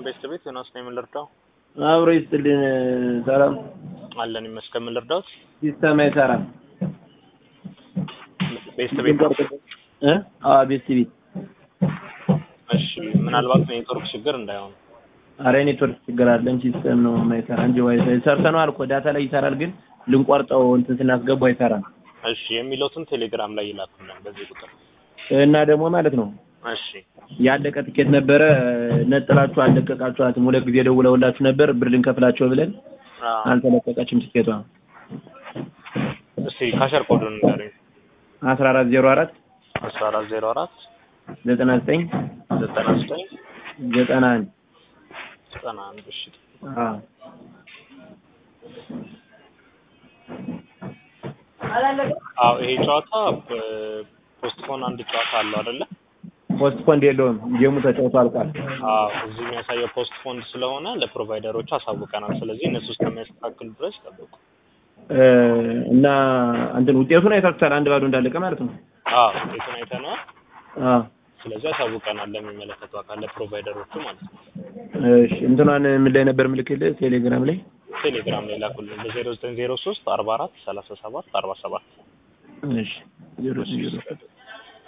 ቤት ቤት ዮናስ ነው የምንረዳው። አብሮ ይስጥልን። ሰላም አለን ይመስገን። ምን ልርዳዎት? ሲስተም አይሰራም። ቤት ቤት እ አዎ ቤት ቤት። እሺ፣ ምናልባት ኔትወርክ ችግር እንዳይሆን። አረ ኔትወርክ ችግር አለን። ሲስተም ነው የማይሰራ እንጂ ዋይፋይ ሰርተነዋል እኮ ዳታ ላይ ይሰራል፣ ግን ልንቆርጠው እንትን ስናስገባው አይሰራም። እሺ፣ የሚለውትን ቴሌግራም ላይ ይላኩልን በዚህ ቁጥር። እና ደግሞ ማለት ነው እሺ፣ ያለቀ ትኬት ነበረ ነጥላችሁ አልለቀቃችኋትም። ሁለት ጊዜ ደውለውላችሁ ነበር ብር ልንከፍላቸው ብለን አዎ። አልተለቀቀችም ትኬቷ። እስቲ ካሸር ኮዱን ንገረኝ። አስራ አራት ዜሮ አራት አስራ አራት ዜሮ አራት ዘጠና ዘጠኝ ዘጠና ዘጠኝ ዘጠና አንድ ዘጠና አንድ እሺ አዎ አዎ ይሄ ጨዋታ ፖስትፖን አንድ ጨዋታ አለው አይደለ? ፖስት ፖንድ የለውም። ጌሙ ተጫውቶ አልቋል። አዎ እዚህ የሚያሳየው ፖስት ፎንድ ስለሆነ ለፕሮቫይደሮቹ አሳውቀናል። ስለዚህ እነሱ እስከሚያስተካክሉ ድረስ ጠብቁ። እ እና እንትን ውጤቱን አይታችሁታል። አንድ ባዶ እንዳለቀ ማለት ነው። አዎ ውጤቱን አይተነዋል። አዎ ስለዚህ አሳውቀናል ለሚመለከተው አካል ለፕሮቫይደሮቹ ማለት ነው። እሺ እንትኗን ምን ላይ ነበር ምልክልህ? ቴሌግራም ላይ ቴሌግራም ላይ ላኩልን በዜሮ ዘጠኝ ዜሮ ሶስት አርባ አራት ሰላሳ ሰባት አርባ ሰባት እሺ ዜሮ ዜሮ